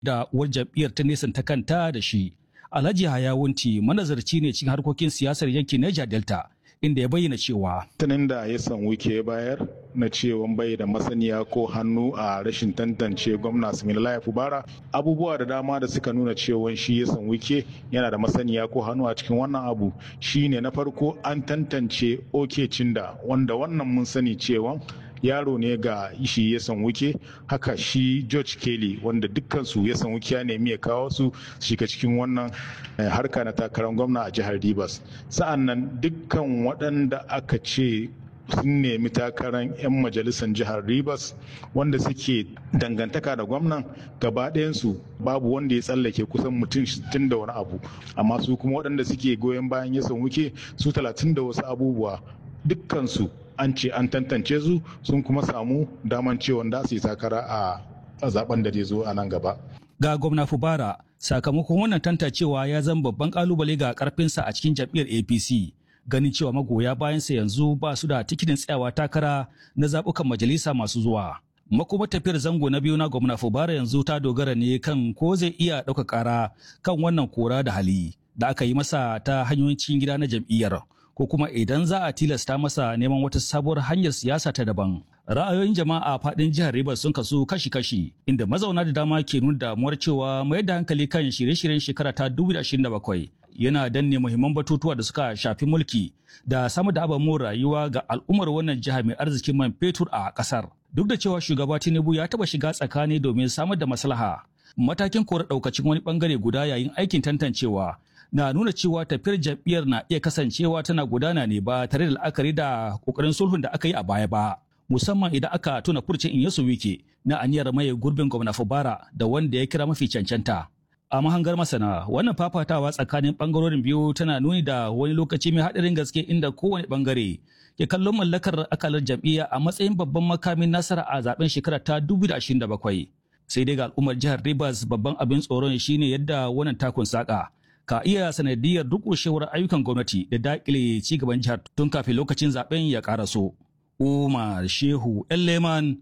da uwar jam'iyyar ta nesanta kanta da shi. Alhaji Hayawunti manazarci ne cikin harkokin siyasar yankin Niger Delta inda ya bayyana cewa tunin da ya san wike bayar na cewa bai da masaniya ko hannu a rashin tantance gwamna Similaye Fubara abubuwa da dama da suka nuna cewa shi ya san wike yana da masaniya ko hannu a cikin wannan abu shine na farko an tantance oke cinda wanda wannan mun sani cewa yaro ne ga shi ya san wuke haka shi george kelly wanda dukkansu ya san wuke ya nemi ya kawo su shiga cikin wannan harka na takarar gwamna a jihar rivers sa'an nan dukkan waɗanda aka ce sun nemi takarar 'yan majalisar jihar rivers wanda suke dangantaka da gwamnan gaba ɗayansu babu wanda ya tsallake kusan mutum 60 da wani abu amma su kuma waɗanda suke goyon bayan ya san wuke su 30 da wasu abubuwa dukkansu an ce an tantance su sun kuma samu daman cewa da su yi takara a zaben da zai zo a nan gaba. Ga gwamna Fubara sakamakon wannan tantancewa ya zama babban kalubale ga karfinsa a cikin jam'iyyar APC. Ganin cewa magoya bayansa yanzu ba su da tikitin tsayawa takara na zaɓukan majalisa masu zuwa. Makoma tafiyar zango na biyu na gwamna Fubara yanzu ta dogara ne kan ko zai iya ɗauka ƙara kan wannan kora da hali da aka yi masa ta hanyoyin cikin gida na jam'iyyar. ko kuma idan za a tilasta masa neman wata sabuwar hanyar siyasa ta daban. Ra'ayoyin jama'a faɗin jihar Rivers sun kasu kashi-kashi inda mazauna da dama ke nuna damuwar cewa mayar da hankali kan shirye-shiryen shekara ta 2027 yana danne muhimman batutuwa da suka shafi mulki da samar da ababen rayuwa ga al'ummar wannan jiha mai arzikin man fetur a ƙasar. Duk da cewa shugaba Tinubu ya taɓa shiga tsakani domin samar da maslaha. Matakin kora ɗaukacin wani ɓangare guda yayin aikin tantancewa na nuna cewa tafiyar jam'iyyar na iya kasancewa tana gudana ne ba tare da la'akari da kokarin sulhun da aka yi a baya ba musamman idan aka tuna furcin Inyesu Wike na aniyar maye gurbin gwamna Fubara da wanda ya kira mafi cancanta. A mahangar masana wannan fafatawa tsakanin bangarorin biyu tana nuni da wani lokaci mai haɗarin gaske inda kowane bangare ke kallon mallakar akalar jam'iyya a matsayin babban makamin nasara a zaben shekara ta 2027. Sai dai ga al'ummar jihar Rivers babban abin tsoron shine yadda wannan takun saka ka iya sanadiyar durƙushewar ayyukan gwamnati da daƙile ci gaban jihar tun kafin lokacin zaben ya ƙaraso. Umar Shehu Leman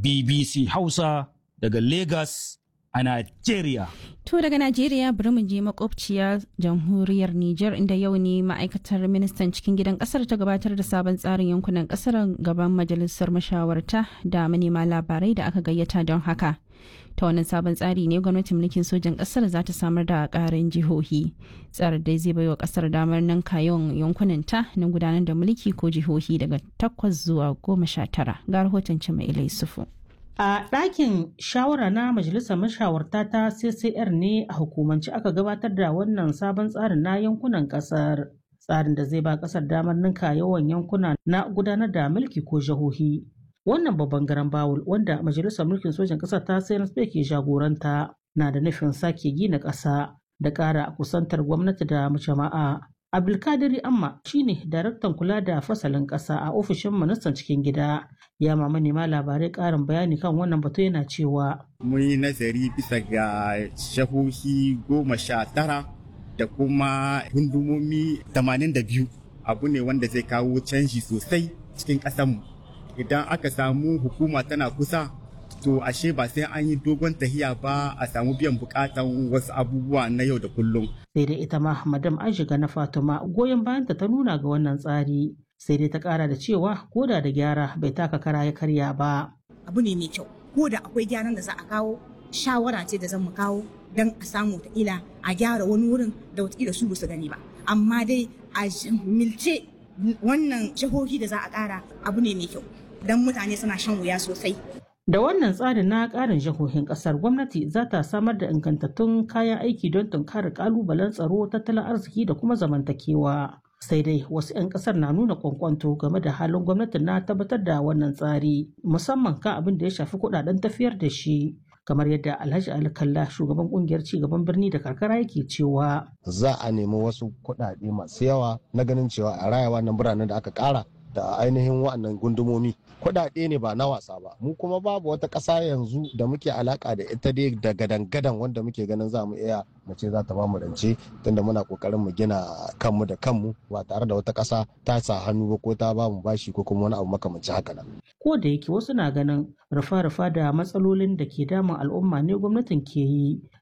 BBC Hausa daga Lagos a Najeriya. To daga Najeriya bari mu je makwabciya jamhuriyar Nijar inda yau ne ma'aikatar ministan cikin gidan kasar ta gabatar da sabon tsarin yankunan kasar gaban majalisar mashawarta da manema labarai da aka gayyata don haka. ta wannan sabon tsari ne gwamnatin mulkin sojan kasar za ta samar da karin jihohi tsarin dai zai baiwa kasar damar nan kayon yankunan ta na gudanar da mulki ko jihohi daga takwas zuwa goma sha tara ga rahoton cima ilai sufu a ɗakin shawara na majalisar mashawarta ta ccr ne a hukumance aka gabatar da wannan sabon tsarin na yankunan kasar tsarin da zai ba kasar damar ninka yawan yankuna na gudanar da mulki ko jihohi wannan babban garan bawul wanda majalisar mulkin sojan ƙasar ta cnsp ke jagoranta na da nufin sake gina ƙasa da ƙara kusantar gwamnati da jama'a abdulkadiri amma shine daraktan kula da fasalin ƙasa a ofishin ministan cikin gida ya ma manema labarai ƙarin bayani kan wannan batu yana cewa mun yi nazari bisa ga shahohi goma sha tara da kuma gundumomi 82 abu ne wanda zai kawo canji sosai cikin ƙasarmu idan aka samu hukuma tana kusa to ashe ba sai an yi dogon tahiya ba a samu biyan bukatan wasu abubuwa na yau da kullum. sai dai ita ma madam aishiga na fatima goyon bayanta ta nuna ga wannan tsari sai dai ta kara da cewa koda da gyara bai taka kara ya karya ba abu ne mai kyau ko da akwai gyaran da za a kawo shawara ce da zan mu kawo don a samu ila a gyara wani wurin da wataƙila su su gani ba amma dai a milce wannan jihohi da za a ƙara abu ne mai kyau don mutane suna shan wuya sosai. Da wannan tsarin na ƙarin jihohin ƙasar gwamnati za ta samar da ingantattun kayan aiki don tunkarar ƙalubalen tsaro tattalin arziki da kuma zamantakewa. Sai dai wasu 'yan ƙasar na nuna kwankwanto game da halin gwamnati na tabbatar da wannan tsari musamman kan abin da ya shafi kuɗaɗen tafiyar da shi. kamar yadda Alhaji Ali Kalla shugaban kungiyar cigaban birni da karkara yake cewa za a nemi wasu kuɗaɗe masu yawa na ganin cewa a raya wannan biranen da aka ƙara da ainihin wa'annan gundumomi kuɗaɗe ne ba na wasa ba mu kuma babu wata ƙasa yanzu da muke alaka da ita dai da gadan-gadan wanda muke ganin za mu iya mu ce za ta ba mu rance tunda muna kokarin mu gina kanmu da kanmu ba tare da wata ƙasa ta sa hannu ba ko ta ba mu bashi ko kuma wani abu makamanci haka nan. ko da yake wasu na ganin rufa-rufa da matsalolin da ke damun al'umma ne gwamnatin ke yi